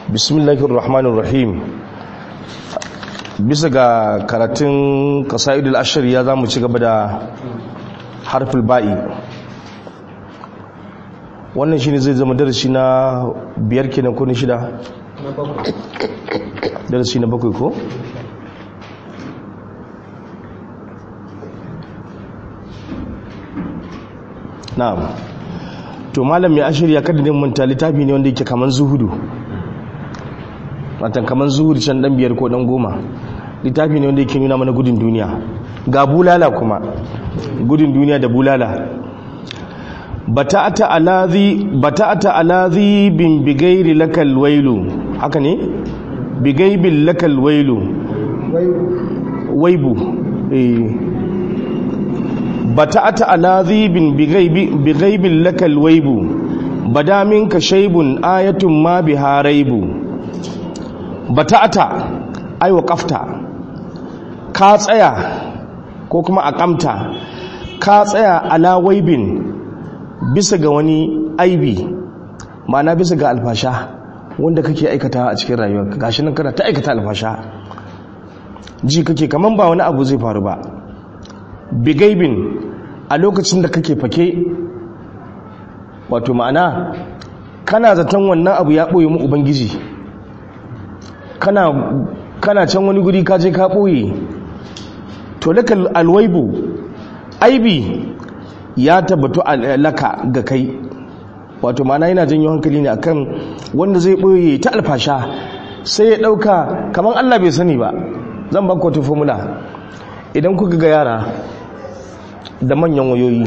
bismillahir rahmanir rahim bisa ga karatun qasaidul ashir ya zamu ci gaba da harful ba'i wannan shine zai zama darasi na biyar kenan ko na shida darasi na bakwai ko na'am to malam ya ashir ya kada manta littafi ne wanda yake kaman zuhudu watan kaman zuhudu can dan biyar ko dan goma littafi ne wanda yake nuna mana gudun duniya ga bulala kuma gudun duniya da bulala bata'ata alazi bata'ata alazi bin bigairi lakal wailu haka ne bigaibil lakal wailu waibu eh bata'ata alazi bin bigaibil lakal waibu bada minka shaybun ayatun ma biha raibu bata'ata ai waqafta ka tsaya ko kuma aqamta ka tsaya ala waibin bisa ga wani aibi ma'ana bisa ga alfasha wanda kake aikata a cikin rayuwarka gashi nan kana ta aikata alfasha ji kake kaman ba wani abu zai faru ba bigaibin a lokacin da kake fake wato ma'ana kana zaton wannan abu ya ɓoye mu ubangiji kana kana can wani guri ka je ka ɓoye to laka alwaibu aibi ya tabbatu laka ga kai wato ma'ana yana janyo hankali ne akan wanda zai ɓoye ta alfasha sai ya ɗauka kamar allah bai sani ba zan ba wata formula idan kuka ga yara da manyan wayoyi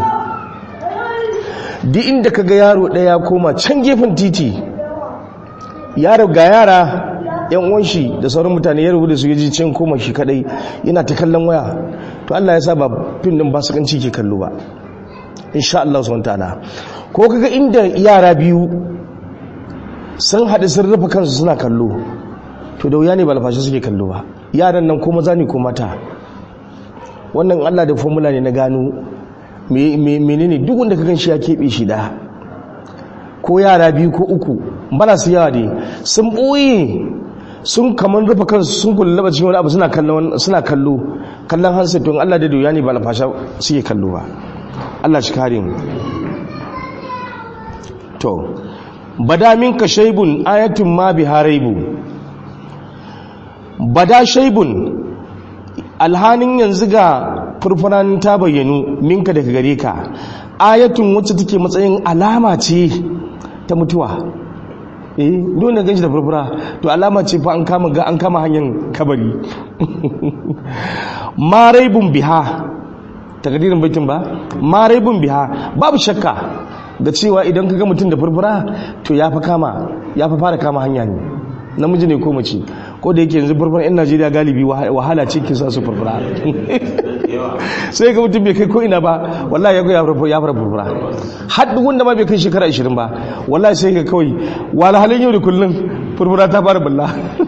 duk inda ka ga yaro ɗaya koma can gefen titi yaro ga yara yan uwanshi da sauran mutane ya rubuta su yaji can koma shi kadai yana ta kallon waya to Allah ya sa ba fin din basukanci ke kallo ba insha Allah subhanahu ta'ala ko kaga inda yara biyu sun haɗu sun rufe kansu suna kallo to da wuya ne ba lafashi suke kallo ba yaran nan ko maza ne ko mata wannan Allah da formula ne na gano menene duk wanda ka ganshi ya keɓe shi da ko yara biyu ko uku bana su yawa ne sun ɓoye sun kamar rufe kansu sun kullaba cikin wani abu suna kallo suna kallo kallon hansa don Allah da doya ne ba lafasha suke kallo ba Allah shi kare mu to bada minka shaybun ayatun ma biharaibu bada shaybun alhanin yanzu ga furfuran ta bayyanu minka daga gare ka ayatun wacce take matsayin alama ce ta mutuwa eh dole ganshi da furfura to alama ce fa an kama ga an kama hanyar kabari maraibun biha takadirin baitin ba maraibun biha babu shakka ga cewa idan ka ga mutum da furfura to ya fa kama ya fa fara kama hanya ne namiji ne ko mace ko da yake yanzu furfura yan najeriya galibi wahala ce ke sa su furfura sai ga mutum bai kai ko ina ba wallahi ya ya fara ya fara furfura har duk wanda ma bai kai shekara 20 ba wallahi sai ga kawai wala halin yau da kullun furfura ta fara bulla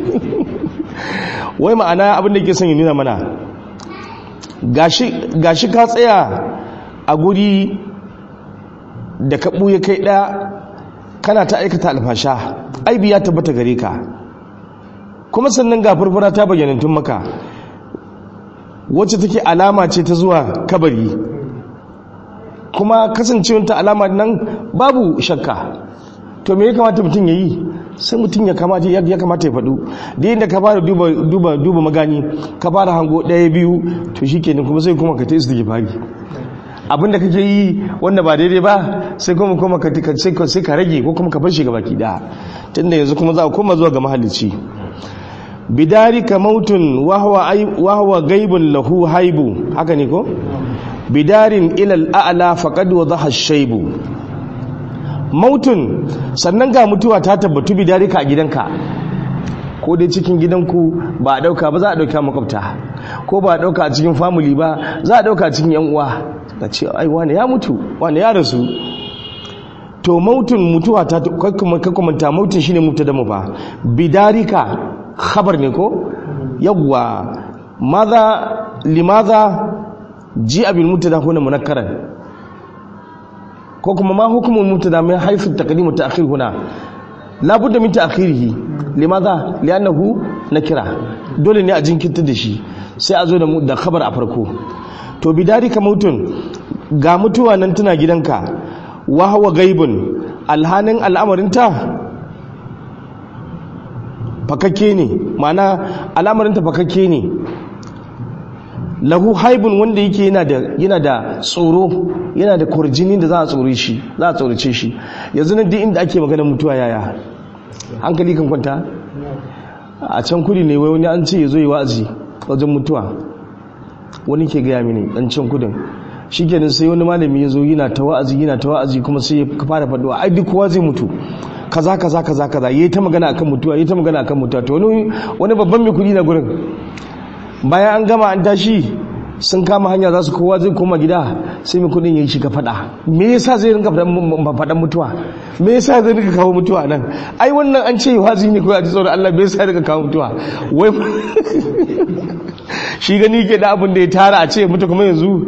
wai ma'ana abin da yake son ya nuna mana gashi gashi ka tsaya a guri da ka buye kai ɗaya kana ta aikata alfasha aibi ya tabbata gare ka kuma sannan ga furfura ta bayyanantun maka wacce take alama ce ta zuwa kabari kuma kasancewanta alama nan babu shakka to me ya kamata mutum ya yi sai mutum ya kamata ya kamata ya faɗu da yadda ka fara duba duba duba magani ka fara hango ɗaya biyu to shi kenan kuma sai kuma ka ta isi fari abinda kake yi wanda ba daidai ba sai kuma kuma ka sai ka rage ko kuma ka bar shi baki ɗaya tunda yanzu kuma za a koma zuwa ga mahalicci bidarika mautun wahwa gaibun lahu haibu haka ne ko bidarin ilal a'la faqad wadaha shaybu mautun sannan ga mutuwa ta tabbatu bidarika a gidanka ko dai cikin gidanku ba a dauka ba za a dauka makwabta ko ba a dauka a cikin family ba za a dauka cikin yan uwa da ce ai wani ya mutu wani ya rasu to mautun mutuwa ta kakkumanta mautun shine mutu da mu ba bidarika khabar ne ko yawwa maza limaza ji abin mutada huna munakkaran ko kuma ma hukumul mutada min haythu taqdim ta'khir huna labudda min ta'khirihi limadha li'annahu nakira dole ne a jinkirta da shi sai a zo da da khabar a farko to bidarika mautun ga mutuwa nan tana gidanka wa huwa gaibun alhanin al'amarinta fakakke ne ma'ana al'amarinta fakakke ne lahu haibun wanda yake yana da yana da tsoro yana da kurjini da za a tsore shi za a tsorace shi yanzu nan duk inda ake magana mutuwa yaya hankali kan kwanta a can kudi ne wai wani an ce ya zo yi wa'azi wajen mutuwa wani ke gaya mini dan can kudin shi kenan sai wani malami ya zo yana ta wa'azi yana ta wa'azi kuma sai ya fara faɗuwa ai duk kowa zai mutu kaza kaza kaza kaza yayi ta magana akan mutuwa yayi ta magana akan mutuwa to wani wani babban mai kudi na gurin bayan an gama an tashi sun kama hanya za su kowa zai koma gida sai mai kudin yayi shiga fada me yasa zai rinka fadan mutuwa me yasa zai rinka kawo mutuwa nan ai wannan an ce wazi ne ko a ji tsoron Allah me yasa rinka kawo mutuwa wai shi gani ke da abin da ya tara a ce mutu kuma yanzu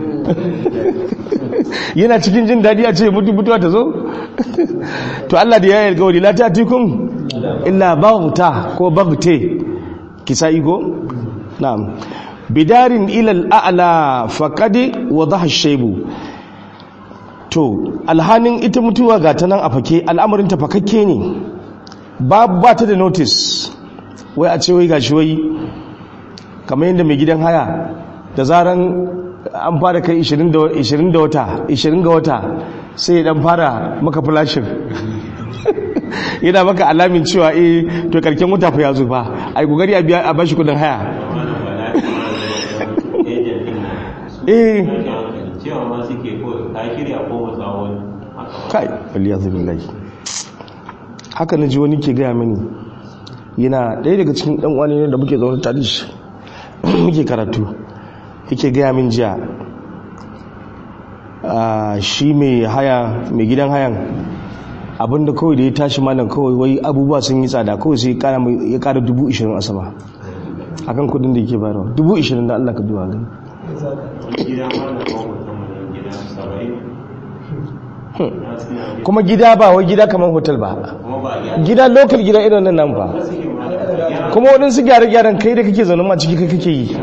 yana cikin jin daɗi a ce mutu mutuwa ta zo to Allah da ya yi alkawari la ta'tikum illa baghta ko baghte kisa igo na'am bidarin ilal a'la faqad wadaha ash-shaybu to alhanin ita mutuwa ga ta nan a fake al'amarin ta fakakke ne ba ba ta da notice wai a ce wai gashi wai kamar yadda mai gidan haya da zaran an fara kai 20 da wata 20 ga wata sai dan fara maka flashin yana maka alamin cewa eh to karken wata fa ya zo fa ai gogari a biya a bashi kudin haya eh cewa ma suke ko ka shirya ko matsawon kai waliyazu billahi haka na ji wani ke gaya mini yana ɗaya daga cikin ɗan wani ne da muke zaune tare shi muke karatu yake gaya min jiya shi mai haya mai gidan hayan abinda kawai da ya tashi malam kawai wai abubuwa sun yi tsada kawai sai ya kara dubu ishirin a sama akan kudin da yake bayarwa dubu ishirin da allah ka duwa gani kuma gida ba wai gida kamar hotel ba gida lokal gida irin nan nan ba kuma waɗansu gyare-gyaren kai da kake zaune ma ciki kai kake yi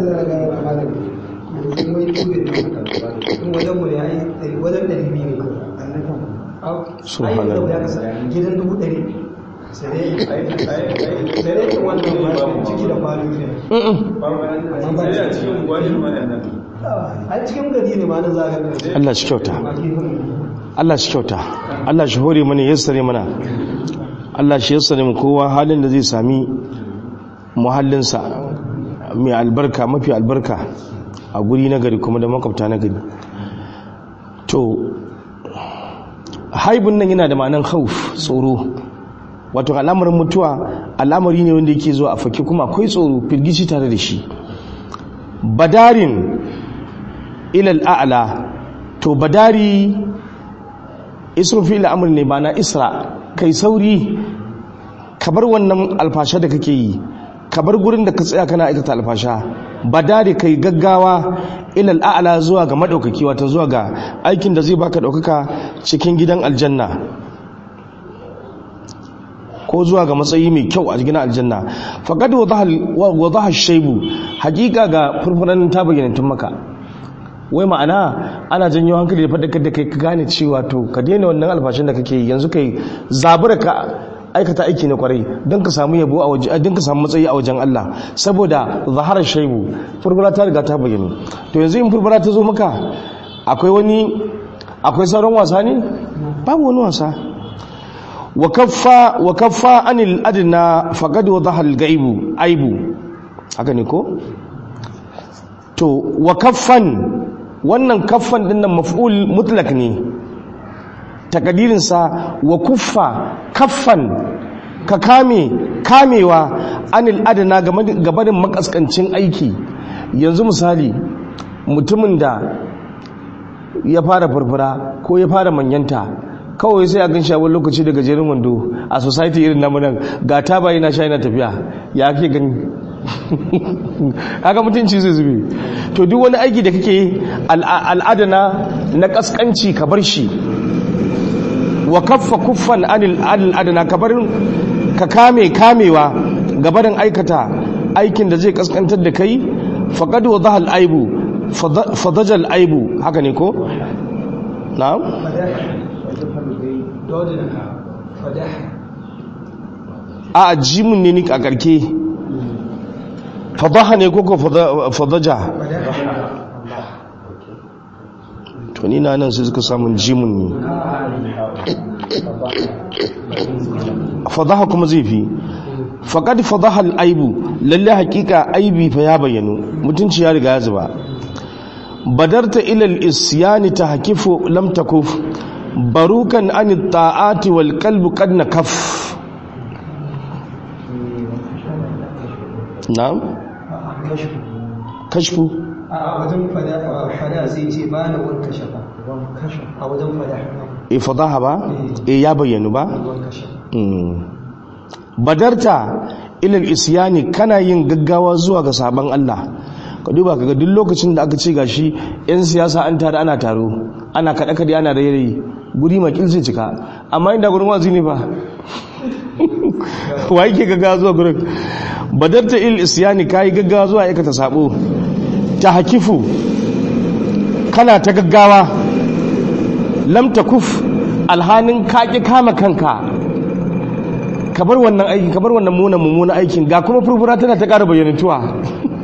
gidan dubu ɗari ciki da kwalo a cikin gari ne ma na zagar Allah shi kyauta Allah shi kyauta Allah shi hore mana yassare mana Allah shi yassare mu kowa halin da zai sami muhallinsa mai albarka mafi albarka a guri na gari kuma da makwabta na gari to haibun nan yana da ma'anan hauf tsoro wato al'amarin mutuwa al'amari ne wanda yake zuwa a fake kuma akwai tsoro firgici tare da shi badarin ilal a'la to badari isrun fi al'amur ne ba na isra kai sauri ka bar wannan alfasha da kake yi ka bar gurin da ka tsaya kana aikata alfasha badari kai gaggawa ilal a'la zuwa ga madaukaki wato zuwa ga aikin da zai baka daukaka cikin gidan aljanna ko zuwa ga matsayi mai kyau a cikin aljanna faqad wadaha shaybu hakika ga furfuran ta bayyana tun maka wai ma'ana ana janyo hankali da faɗakar da kai ka gane cewa to ka daina wannan alfashin da kake yi yanzu kai zabura ka aikata aiki na kwarai don ka samu yabo a waje don ka samu matsayi a wajen Allah saboda zahara shaibu furfura ta riga ta bayyana to yanzu in furfura ta zo maka akwai wani akwai sauran wasa ne babu wani wasa wa kaffa wa kaffa anil adna faqad wadaha al gaibu aibu haka ne ko to wa kaffan wannan kaffan din nan maf'ul mutlak ne takadirin sa wa kuffa kaffan ka kame kamewa anil adna gabanin makaskancin aiki yanzu misali mutumin da ya fara furfura ko ya fara manyanta kawai sai a gan shawar lokaci daga jerin wando a society irin namu nan ga taba yana sha yana tafiya ya ke gani haka mutunci zai zube to duk wani aiki da kake al'adana na kaskanci ka bar shi wa kaffa kuffan anil adl adna kabarin ka kame kamewa gabarin aikata aikin da zai kaskantar da kai faqad wadaha al aibu fadaja al aibu haka ne ko na'am dodin fadah a jimin ne ni a karke fadaha ne ko ko fada- fadaja to ni na nan sai suka samun jimin ne fadaha kuma zai fi faƙad fadaha al'aibu lalle hakika aibi fa ya bayyano mutunci ya riga ya zuba badarta ilal isyani ta hakifu lam takuf barukan an ta'ati wal qalbu qad nakaf na'am kashfu a wajen fada fada sai ce ba na wanka shafa a wajen fada e fadaha ba e ya bayyanu ba wanka shafa Mm. badarta ilal isyani kana yin gaggawa zuwa ga sabon Allah ka duba kaga duk lokacin da aka ce gashi yan siyasa an tare ana taro ana kada kada ana rayi guri makil zai cika amma inda gurin wazi ne ba wa yake gaggawa zuwa gurin badarta ilal isyani kai gaggawa zuwa aikata sabo ta hakifu kana ta gaggawa lam takuf alhanin kaki kama kanka ka bar wannan aikin ka bar wannan munan mummunan aikin ga kuma furfura tana ta ƙara bayyanantuwa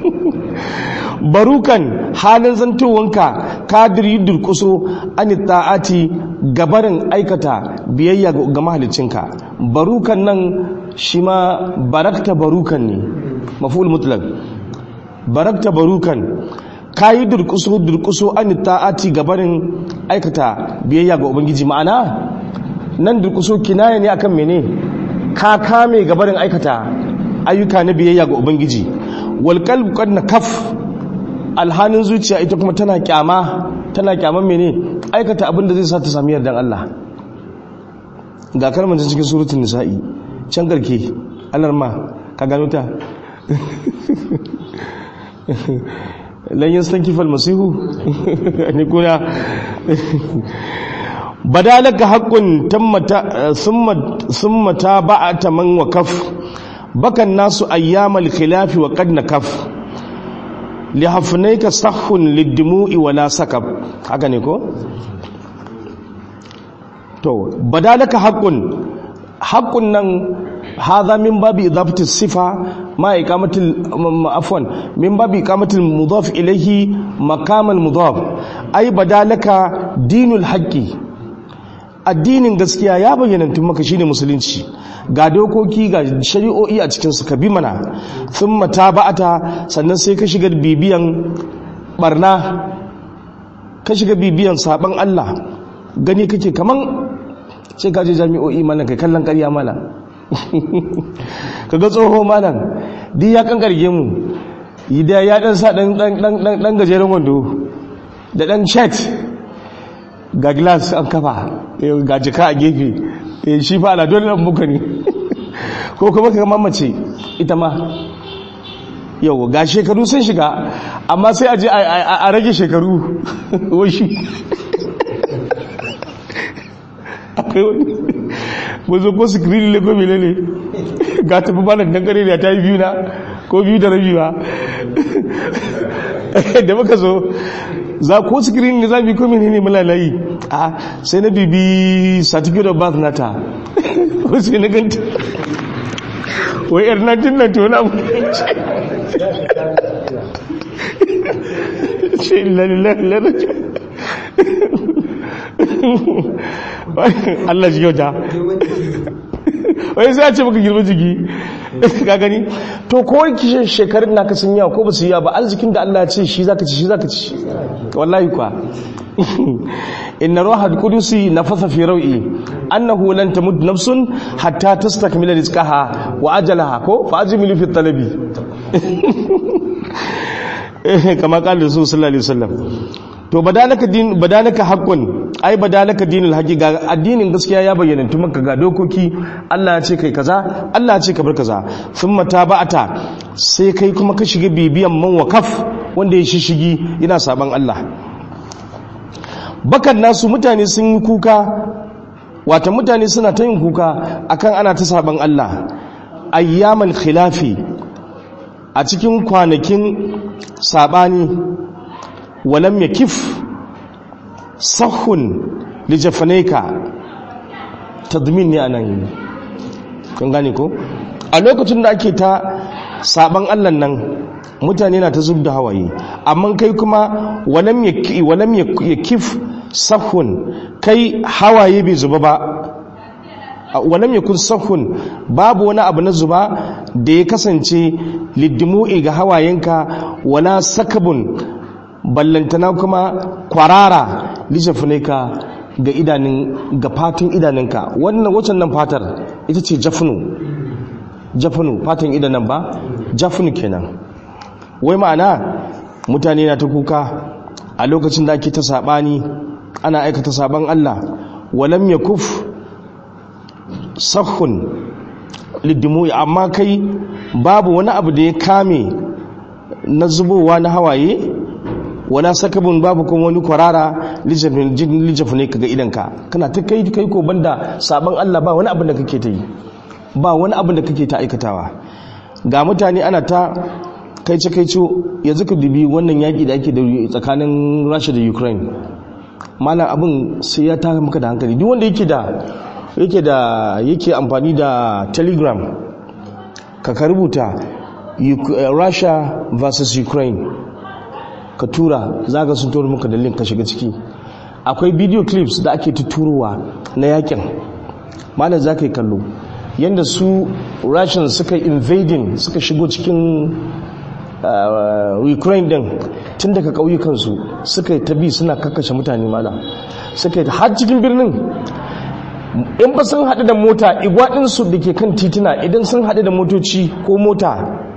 barukan halin zantowanka kadir yi durkuso an ta'ati gabarin aikata biyayya ga mahalicinka barukan nan shi ma barakta barukan ne maful mutlak barakta barukan ka yi durkuso durkuso an ta'ati gabarin aikata biyayya ga ubangiji ma'ana nan durkuso kinaya ne akan mene ka kame gabarin aikata ayyuka na biyayya ga ubangiji wal qalbu qad nakaf alhanin zuciya ita kuma tana kyama tana kyaman mene aikata abin da zai sa ta sami yardan Allah ga kalmar cikin suratul nisa'i can garke alarma ka gano ta lan yastankifa almasihu ne kuna badalaka haqqun tammata thumma thumma taba'ata man wakaf bakan nasu ayyamal khilafi wa qad nakaf li hafnayka sahhun lidumu'i wala sakab haka ne ko to badalaka haqqun haqqun nan hadha min babi idafati sifa ma iqamatil afwan min babi iqamatil mudaf ilayhi maqamal mudaf ay badalaka dinul haqqi addinin gaskiya ya bayyana tun maka shine musulunci ga dokoki ga shari'o'i a cikin su ka bi mana thumma taba'ata sannan sai ka shiga bibiyan barna ka shiga bibiyan saban Allah gani kake kaman sai ka je jami'o'i malam kai kallon ƙarya malam kaga tsoho malam duk ya kankarge mu idan ya dan sa dan dan dan gajeren wando da dan shirt ga glass an kafa ga jika a gefe shi fa ala dole nan muka ne ko kuma ka mamace ita ma yau ga shekaru sun shiga amma sai a je a rage shekaru washi akwai wani mazo ko sikirini ne ko mele ne ga tafi malar dangare da ta yi biyu na ko biyu da rabi ba da muka zo za ko sikirini ne za mu yi ko mele ne mulalayi a sai na bibi certificate of birth nata ko sai na ganta wai yar na tun na tona mu ce lalilai Allah shi kyauta wai sai a ce maka girma jiki ka gani to kowai kishin shekarun naka sun yawa ko ba su yawa ba arzikin da Allah ce shi zaka ci shi zaka ci wallahi kwa inna ruhal qudusi nafasa fi rawi annahu lan tamut nafsun hatta tastakmila rizqaha wa ajalaha ko fa ajmilu fi talabi kama qala rasul sallallahu alaihi wasallam to badalaka din badalaka haqqun ai badalaka dinul haqi ga addinin gaskiya ya bayyana tun maka ga dokoki Allah ya ce kai kaza Allah ya ce ka bar kaza thumma taba'ata sai kai kuma ka shiga bibiyan man wakaf wanda ya shishigi yana saban Allah bakan nasu mutane sun yi kuka wata mutane suna ta yin kuka akan ana ta saban Allah ayyamal khilafi a cikin kwanakin sabani walam yakif sahun lijafaneka tadmin ne anan yi kun gane ko a lokacin da ake ta saban Allah nan mutane na ta zub da hawaye amma kai kuma walam yakif sahun kai hawaye bai zuba ba walam yakun sahun babu wani abu na zuba da ya kasance liddimu'i ga hawayenka wala sakabun ballantana kuma kwarara lishafunaika ga idanun ga fatin idanunka wannan wacan nan fatar ita ce jafnu jafnu fatan idanun ba jafnu kenan wai ma'ana mutane na ta kuka a lokacin da ake ta sabani ana aikata saban Allah walam yakuf sahun liddimu'i amma kai babu wani abu da ya kame na zubowa na hawaye wala sakabun babu kuma wani kwarara lijafi ne kaga idanka kana ta kai kai ko banda saban Allah ba wani abin da kake ta yi ba wani abin da kake ta aikatawa ga mutane ana ta kai ce kai yanzu ka dubi wannan yaki da ake da tsakanin Rasha da Ukraine malam abin sai ya taka maka da hankali duk wanda yake da yake da yake amfani da telegram ka ka rubuta Russia versus Ukraine ka tura za ka sun turo maka da link ka shiga ciki akwai video clips da ake tuturowa na yakin malam za ka yi kallo yadda su russian suka invading suka shigo cikin ukraine din tun daga ƙauyukansu suka yi tabi suna kakkashe mutane malam suka yi har cikin birnin in ba sun haɗu da mota igwaɗinsu da ke kan titina idan sun haɗu da motoci ko mota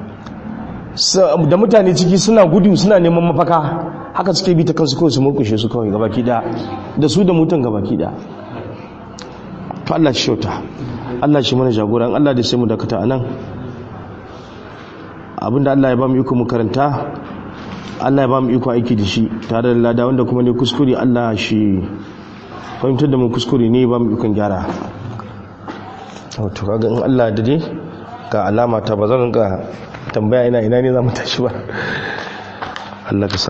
da mutane ciki suna gudu suna neman mafaka haka suke bi ta kansu kawai su murkushe su kawai gabaki da da su da mutan gabaki da to Allah shi shauta Allah shi mana jagoran Allah da sai mu dakata anan abinda Allah ya ba mu iko mu karanta Allah ya ba mu iko aiki da shi tare da lada wanda kuma ne kuskure Allah shi fahimtar da mu kuskure ne ba mu ikon gyara to kaga in Allah da dai ga alama ta ba zan ga tambaya ina ina ne za mu tashi ba Allah ka